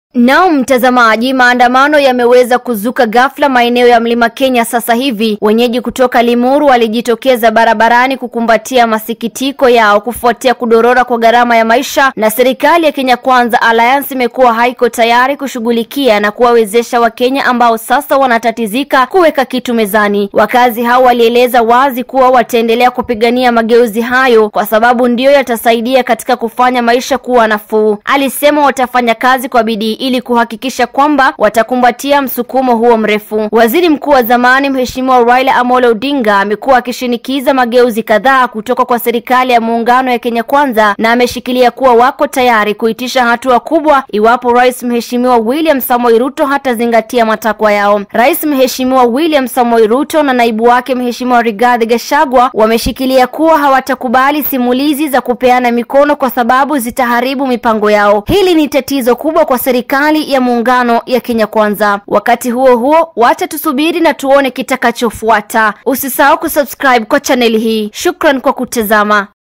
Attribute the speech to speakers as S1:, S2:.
S1: Naam mtazamaji, maandamano yameweza kuzuka ghafla maeneo ya Mlima Kenya sasa hivi. Wenyeji kutoka Limuru walijitokeza barabarani kukumbatia masikitiko yao kufuatia kudorora kwa gharama ya maisha, na serikali ya Kenya Kwanza Alliance imekuwa haiko tayari kushughulikia na kuwawezesha Wakenya ambao sasa wanatatizika kuweka kitu mezani. Wakazi hao walieleza wazi kuwa wataendelea kupigania mageuzi hayo kwa sababu ndiyo yatasaidia katika kufanya maisha kuwa nafuu. Alisema watafanya kazi kwa bidii ili kuhakikisha kwamba watakumbatia msukumo huo mrefu. Waziri Mkuu wa zamani Mheshimiwa Raila Amolo Odinga amekuwa akishinikiza mageuzi kadhaa kutoka kwa serikali ya muungano ya Kenya Kwanza na ameshikilia kuwa wako tayari kuitisha hatua kubwa iwapo Rais Mheshimiwa William Samoei Ruto hatazingatia matakwa yao. Rais Mheshimiwa William Samoei Ruto na naibu wake Mheshimiwa Rigathi Gachagua wameshikilia kuwa hawatakubali simulizi za kupeana mikono kwa sababu zitaharibu mipango yao. Hili ni tatizo kubwa kwa serikali ya muungano ya Kenya Kwanza. Wakati huo huo, wacha tusubiri na tuone kitakachofuata. Usisahau kusubscribe kwa chaneli hii. Shukran kwa kutazama.